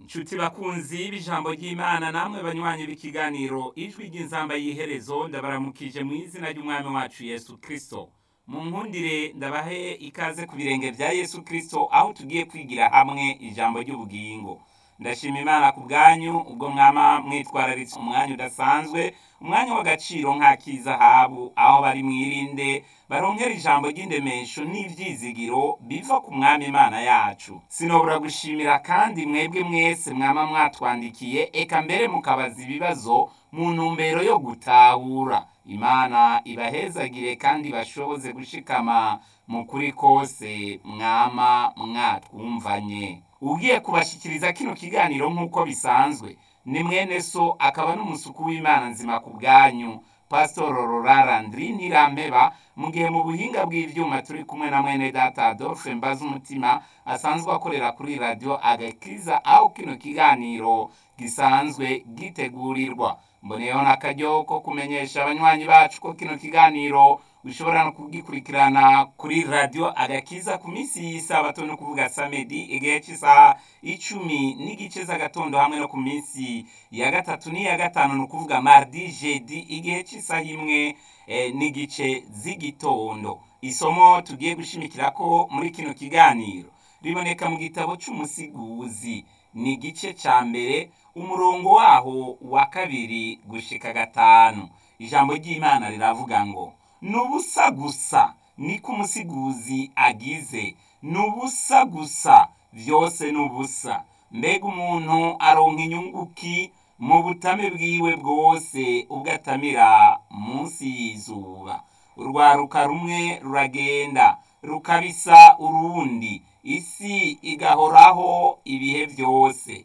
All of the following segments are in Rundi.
nshuti bakunzi b'ijambo ry'imana namwe banywanyi b'ikiganiro ijwi ry'inzamba y'iherezo ndabaramukije mu izina ry'umwami wacu yesu kirisito mu nkundire ndabahe ikaze ku birenge bya yesu kirisito aho tugiye kwigira hamwe ijambo ry'ubugingo ndashima imana ku bwanyu ubwo mwama mwitwararitse umwanya udasanzwe umwanya w'agaciro nk'ak'izahabu aho bari mwirinde baronkera ijambo ry'indemesho n'ibyizigiro biva ku mwami imana yacu sinobura gushimira kandi mwebwe mwese mwama mwatwandikiye eka mbere mukabaza ibibazo mu ntumbero yo gutahura imana ibahezagire kandi bashoboze gushikama mu kuri kose mwama mwatwumvanye ugiye kubashikiriza kino kiganiro nk'uko bisanzwe ni mwene so akaba n'umusuku w'imana nzima ku bwanyu pasitoro rorarandiri ntirambeba mu gihe mu buhinga bw'ibyuma turi kumwe na mwene data adolphe mbaza umutima asanzwe akorera kuri radiyo agakiza aho kino kiganiro gisanzwe gitegurirwa mboneyeho n'akaryo ko kumenyesha abanywanyi bacu ko kino kiganiro ushobora no kugikurikirana kuri radiyo agakiza ku minsi y'isabato no kuvuga samedi igihe cy'isaha icumi n'igice z'agatondo hamwe no ku minsi ya gatatu n'iya gatanu ni ukuvuga mardi jedi igihe cy'isaha imwe n'igice z'igitondo isomo tugiye gushimikira ko muri kino kiganiro riboneka mu gitabo cy'umusiguzi ni igice cya mbere umurongo waho wa kabiri gushika gatanu ijambo ry'imana riravuga ngo ni ubusa gusa niko umusiguzi agize ni ubusa gusa byose ni ubusa mbega umuntu aronka inyunguki mu butame bwiwe bwose ubwo atamira munsi y'izuba urwaruka rumwe ruragenda rukabisa urundi isi igahoraho ibihe byose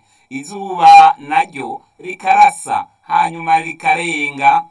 izuba naryo rikarasa hanyuma rikarenga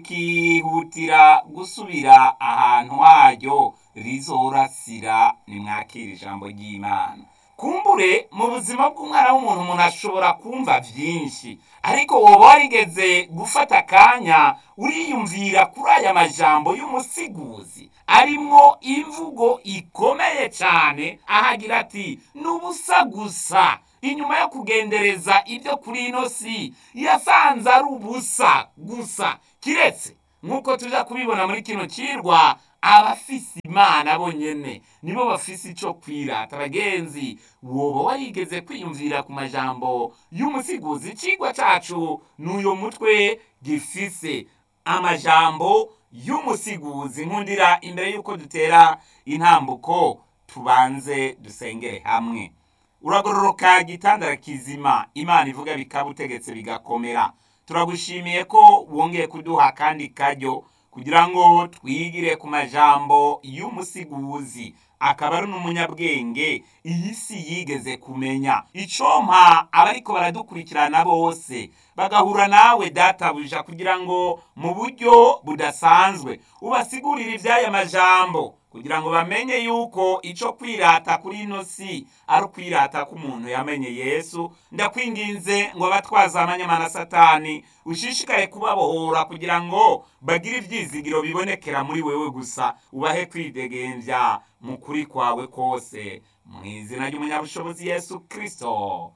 rikihutira gusubira ahantu haryo rizorasira nimwakira ijambo ry'imana kumbure mu buzima bw'umwana w'umuntu umuntu ashobora kumva byinshi ariko woba warigeze gufata akanya uriyumvira kuri aya majambo y'umusiguzi arimwo imvugo ikomeye cyane ahagira ati ni ubusa gusa inyuma yo kugendereza ibyo kuri ino si yasanze ari ubusa gusa kiretse nk'uko tujya kubibona muri kino kirwa abafise imana bonyene nibo bafise icyo kwirata bagenzi woba warigeze kwiyumvira ku majambo y'umusiguzi ikigwa cyacu n'uyu mutwe gifise amajambo y'umusiguzi nkundira imbere y'uko dutera intambuko tubanze dusengere hamwe uragororoka gitandara kizima imana ivuga bikaba utegetse bigakomera turagushimiye ko wongeye kuduha kandi karyo kugira ngo twigire ku majambo y'umusiguzi akaba ari n'umunyabwenge iyi si yigeze kumenya icompa abariko baradukurikirana bose bagahura nawe databuja kugira ngo mu buryo budasanzwe ubasigurire iby'aya majambo kugira ngo bamenye yuko icyo kwirata kuri ino si ari ukwirata k'umuntu yamenye yesu ndakwinginze ngo abatwaza amanyamana satani ushishikaye kubabohora kugira ngo bagire ibyizigiro bibonekera muri wewe gusa ubahe kwidegembya mu kuri kwawe kose mu izina ry'umunyabushobozi yesu kirisito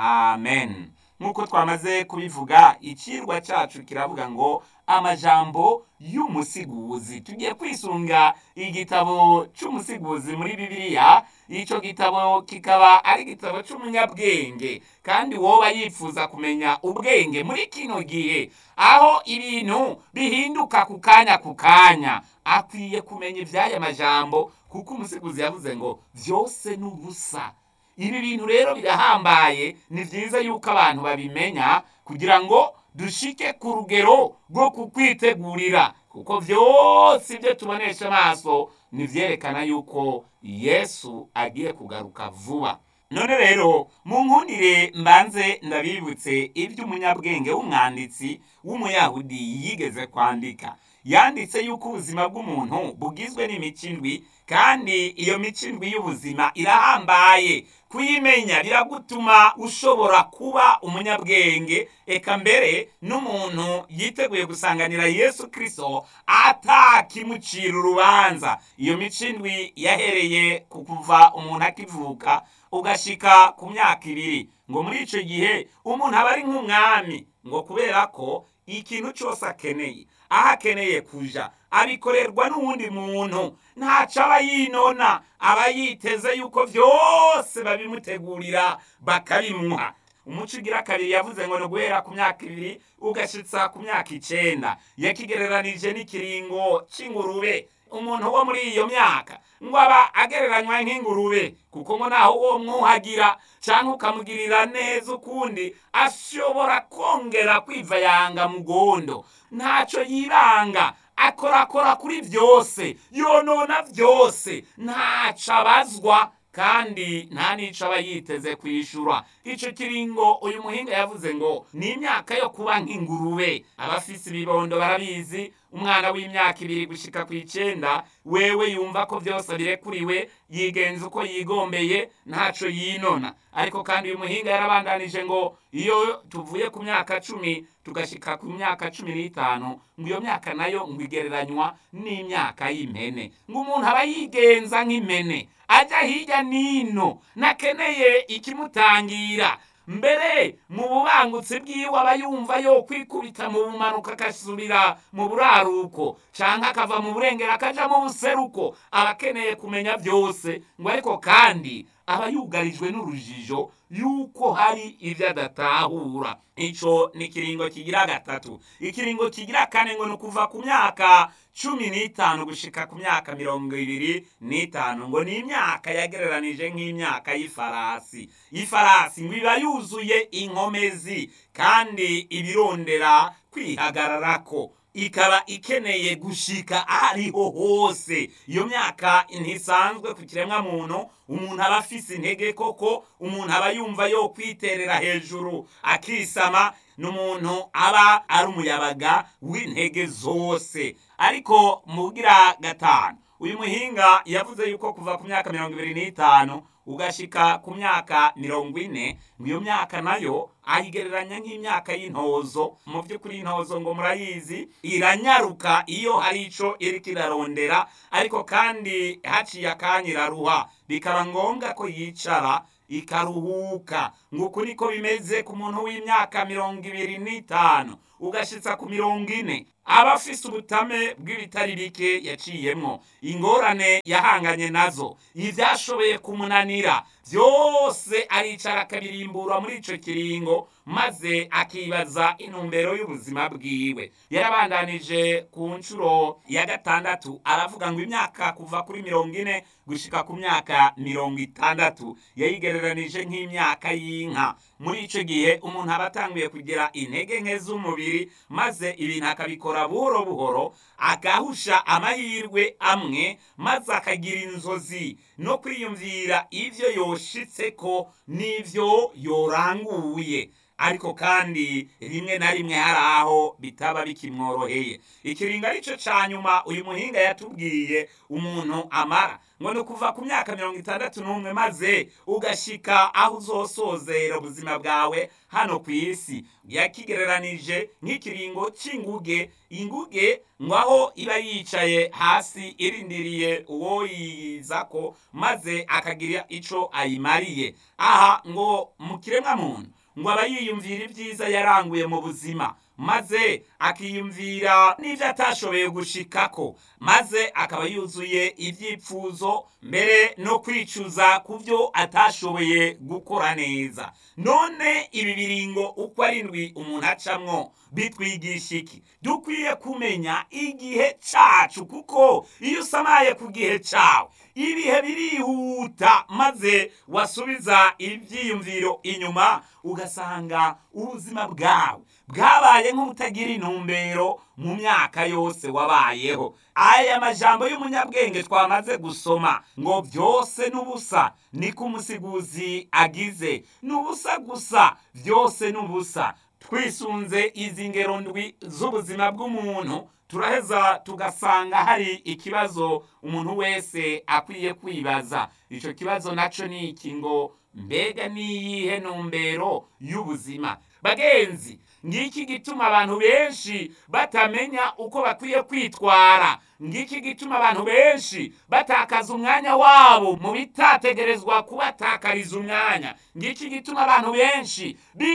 amen nk'uko twamaze kubivuga ikirwa cyacu kiravuga ngo amajambo y'umusiguzi tugiye kwisunga igitabo cy'umusiguzi muri bibiliya icyo gitabo kikaba ari igitabo cy'umunyabwenge kandi woba yifuza kumenya ubwenge muri kino gihe aho ibintu bihinduka ku kanya ku kanya akwiye kumenya iby'aya majambo kuko umusiguzi yavuze ngo byose ni ubusa ibi bintu rero birahambaye ni byiza yuko abantu babimenya kugira ngo dushike ku rugero rwo kukwitegurira kuko byose ibyo tubonesha amaso ntibyerekana yuko yesu agiye kugaruka vuba none rero mu nkundire mbanze ndabibutse iby'umunyabwenge w'umwanditsi w'umuyahudi yigeze kwandika yanditse yuko ubuzima bw'umuntu bugizwe n'imikindwi kandi iyo mikindwi y'ubuzima irahambaye kuyimenya biragutuma ushobora kuba umunyabwenge eka mbere n'umuntu yiteguye gusanganira yesu kirisito atakimucira urubanza iyo micindwi yahereye ku kuva umuntu akivuka ugashika ku myaka ibiri ngo muri icyo gihe umuntu aba ari nk'umwami ngo kubera ko ikintu cyose akeneye aho akeneye kuja abikorerwa n'uwundi muntu ntaco aba yinona aba yiteze yuko byose babimutegurira bakabimuha umuco ugira kabiri yavuze ngo ni uguhera ku myaka ibiri ugashitsa ku myaka icenda yakigereranije n'ikiringo c'ingurube umuntu wo muri iyo myaka ngo aba agereranywa nk'ingurube kuko ngo naho uwo mwuhagira cyangwa ukamugirira neza ukundi ashobora kongera kwivayanga mu gondo ntacyo yibanga akorakora kuri byose yonona byose ntacyo abazwa kandi nta n'icyo aba yiteze kwishyura icyo kiringo uyu muhinga yavuze ngo ni imyaka yo kuba nk'ingurube abafise ibibondo barabizi umwana w'imyaka ibiri gushyika ku icyenda wewe yumva ko byose birekuriwe yigenza uko yigombeye ntacyo yinona ariko kandi uyu muhinga yarabandanije ngo iyo tuvuye ku myaka cumi tugashyika ku myaka cumi n'itanu ngo iyo myaka nayo ngo igereranywa n'imyaka y'impene ngo umuntu aba yigenza nk'impene ajya hirya n'ino nakeneye ikimutangira mbere mu bubangutsi bwiwe aba yumva yo kwikubita mu bumanuka agasubira mu buraruko cyangwa akava mu burengero akaja mu buseruko aba akeneye kumenya byose ngo ariko kandi aba yugarijwe n'urujijo yuko hari ibyo adatahura icyo ni ikiringo kigira gatatu ikiringo kigira kane ngo ni ukuva ku myaka cumi n'itanu gushika ku myaka mirongo ibiri n'itanu ngo ni imyaka yagereranije nk'imyaka y'ifarasi ifarasi ngo iba yuzuye inkomezi kandi ibirondera kwihagararako ikaba ikeneye gushika ahariho hose iyo myaka ntisanzwe ku kiremwa muntu umuntu aba afise intege koko umuntu aba yumva yo kwiterera hejuru akisama n'umuntu aba ari umuyabaga w'intege zose ariko mugira gatanu uyu muhinga yavuze yuko kuva ku myaka mirongo ibiri n'itanu ugashika ku myaka mirongo ine ngo iyo myaka nayo ayigereranya nk'imyaka y'intozo mu by'ukuri intozo ngo murayizi iranyaruka iyo hari ico iriko irarondera ariko kandi haciye akanya iraruha bikaba ngombwa ko yicara ikaruhuka ngo uku niko bimeze ku muntu w'imyaka mirongo ibiri n'itanu ugashitsa ku mirongo ine aba afise ubutame bw'ibitari bike yaciyemwo ingorane yahanganye nazo ivyashoboye kumunanira byose aricara akabirimbura muri ico kiringo maze akibaza intumbero y'ubuzima bwiwe yarabandanije ku nshuro ya gatandatu aravuga ngo imyaka kuva kuri mirongo ine gushika ku myaka mirongo itandatu yayigereranije nk'imyaka y'inka muri ico gihe umuntu aba atanguye kugira intege nke z'umubiri maze ibintu akabikora buhoro buhoro agahusha amahirwe amwe maze akagira inzozi no kwiyumvira ivyo yoshitseko n'ivyo yoranguye ariko kandi rimwe na rimwe hari aho bitaba bikimworoheye ikiringo arico ca nyuma uyu muhinga yatubwiye umuntu amara ngo ni ukuva ku myaka mirongo itandatu n'umwe maze ugashika aho uzosozera ubuzima bwawe hano ku isi yakigereranije nk'ikiringo c'inguge inguge ngo aho iba yicaye hasi irindiriye uwo yizako maze akagira ico ayimariye aha ngo mu kiremwa muntu ngo aba yiyumvira ibyiza yaranguye mu buzima maze akiyumvira n'ibyo atashoboye gushikako maze akaba yuzuye ibyipfuzo mbere no kwicuza ku byo atashoboye gukora neza none ibi biringo uko arindwi umuntu acamwo bitwigisha iki dukwiye kumenya igihe cacu kuko iyo usamaye ku gihe cawe ibihe birihuta maze wasubiza ibyiyumviro inyuma ugasanga ubuzima bwawe bwabaye nk'ubutagira intumbero mu myaka yose wabayeho aya majambo y'umunyabwenge twamaze gusoma ngo byose n'ubusa niko umusiguzi agize n'ubusa gusa byose n'ubusa twisunze izi ngero ndwi z'ubuzima bw'umuntu turaheza tugasanga hari ikibazo umuntu wese akwiye kwibaza icyo kibazo nacyo ni iki ngo mbega niyihe ntumbero y'ubuzima bagenzi ngiki gituma abantu benshi batamenya uko bakwiye kwitwara ngiki gituma abantu benshi batakaza umwanya wabo mu bitategerezwa kubatakariza umwanya ngiki gituma abantu benshi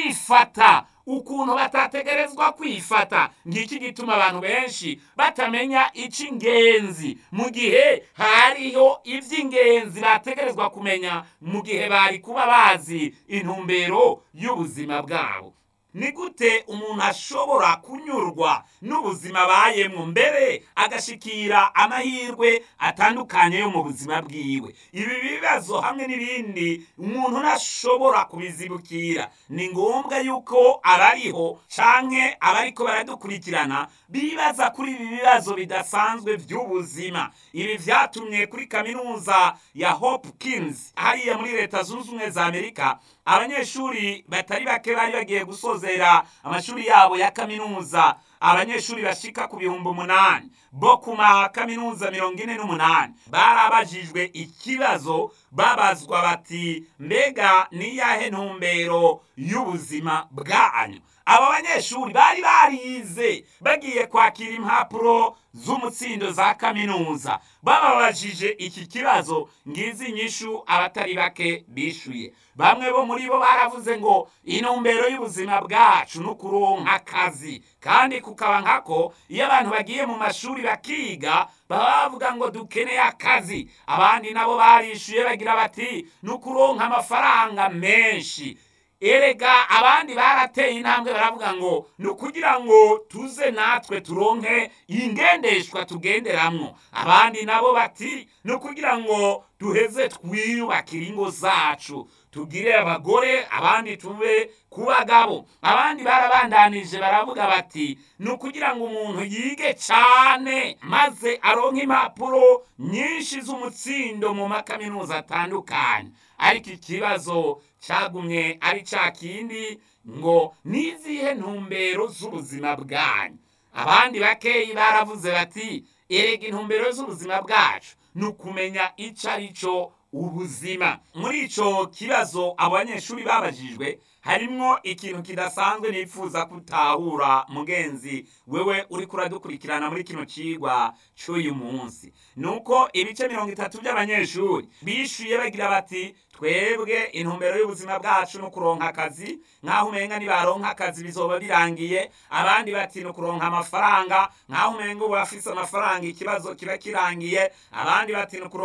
bifata ukuntu batategerezwa kwifata ngiki gituma abantu benshi batamenya icy'ingenzi mu gihe hariho iby'ingenzi bategerezwa kumenya mu gihe bari kuba bazi intumbero y'ubuzima bwabo ni gute umuntu ashobora kunyurwa n'ubuzima abayemo mbere agashikira amahirwe atandukanye yo mu buzima bwiwe ibi bibazo hamwe n'ibindi umuntu ntashobora kubizibukira ni ngombwa yuko abariho canke abariko baradukurikirana bibaza kuri ibi bibazo bidasanzwe by'ubuzima ibi vyatumye kuri kaminuza ya hopkins hariya muri leta zunze ubumwe za amerika abanyeshuri batari bake bari bagiye gusozera amashuri yabo ya kaminuza abanyeshuri bashika ku bihumbi umunani bo ku makaminuza mirongo ine n'umunani barabajijwe ikibazo babazwa bati mbega niyahe ntumbero y'ubuzima bwanyu abo banyeshuri bari barize bagiye kwakira impapuro z'umutsindo za kaminuza bababajije iki kibazo ngizi inyishu abatari bake bishuye bamwe bo muri bo baravuze ngo intumbero y'ubuzima bwacu ni ukuronka akazi kandi kukaba nkako iyo abantu bagiye mu mashuri bakiga baba bavuga ngo dukeneye akazi abandi nabo barishuye bagira bati ni ukuronka amafaranga menshi erega abandi barateye intambwe baravuga ngo ni ukugira ngo tuze natwe turonke ingendeshwa tugenderamwo abandi nabo bati ni ukugira ngo duheze twiyubakire ingo zacu tugire abagore abandi tube ku bagabo abandi barabandanije baravuga bati ni ukugira ngo umuntu yige cyane maze aronke impapuro nyinshi z'umutsindo mu makaminuza atandukanye ariko ikibazo cyagumye ari cya kindi ngo nizihe ntumbero z'ubuzima bwanyu abandi bakeyi baravuze bati erega intumbero z'ubuzima bwacu ni ukumenya icyo ari cyo ubuzima muri icyo kibazo abo banyeshuri babajijwe harimwo ikintu kidasanzwe nifuza kutahura mugenzi wewe uri kuradukurikirana muri kino cigwa cy'uyu munsi nuko ibice mirongo itatu by'abanyeshuri bishyuye bagira bati twebwe intumbero y'ubuzima bwacu ni ukuronka akazi nk'aho umenga nibaronka akazi bizoba birangiye abandi bati ni ukuronka amafaranga nk'aho umenga ubu bafise amafaranga ikibazo kiba kirangiye abandi bati ni ukuronka